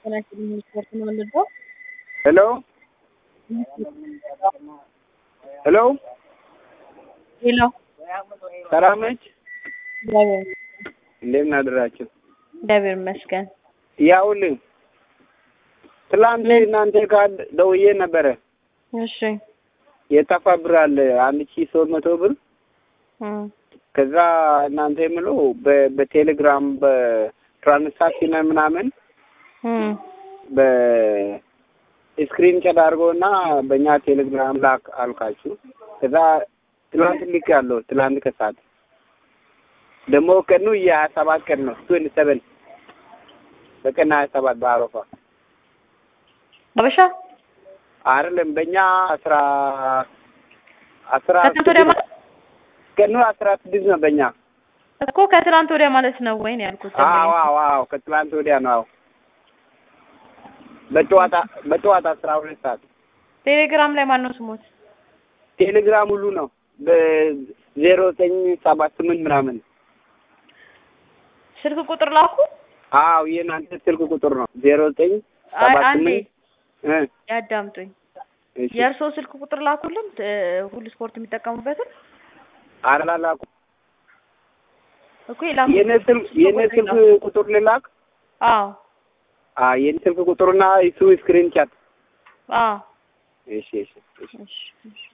ሄሎ ሄሎ ሄሎ ሰላም ነች? እግዚአብሔር እንደምን አደራችሁ? እግዚአብሔር ይመስገን። ያውልኝ ትላንት እናንተ ጋር ደውዬ ነበረ። እሺ የጠፋ ብር አለ አንድ ሺህ ሶስት መቶ ብር እም፣ ከዛ እናንተ የምለው በ- በቴሌግራም በትራንሳክሽን ምናምን እም፣ በስክሪን ጨድ አድርጎና በእኛ ቴሌግራም ላክ አልካችሁ። ከዛ ትላንት ልክ ያለው ትላንት ከሰዓት ደግሞ ቀኑ የሀያ ሰባት ቀን ነው ትዌንቲ ሰቨን በቀን ሀያ ሰባት በአረፋ አበሻ አይደለም በእኛ አስራ አስራ ከትናንት ወዲያ ማለት ቀኑ አስራ ስድስት ነው በእኛ እኮ ከትናንት ወዲያ ማለት ነው ወይ ነው ያልኩት። አዎ አዎ አዎ ከትላንት ወዲያ ነው አዎ በጠዋት በጠዋት አስራ ሁለት ሰዓት ቴሌግራም ላይ ማን ነው ስሞት? ቴሌግራም ሁሉ ነው በዜሮ ዘጠኝ ሰባት ስምንት ምናምን ስልክ ቁጥር ላኩ። አዎ የእናንተ ስልክ ቁጥር ነው ዜሮ ዘጠኝ አይ ሰባት አንዴ ስምንት እ ያዳምጡኝ። እሺ የእርስዎ ስልክ ቁጥር ላኩልን እ፣ ሁሉ ስፖርት የሚጠቀሙበትን አላላኩ እኮ የላኩ የኔ ስልክ የኔ ስልክ ቁጥር ልላክ አዎ አ የኔ ስልክ ቁጥርና እሱ ስክሪን ቻት አዎ እሺ እሺ እሺ እሺ እሺ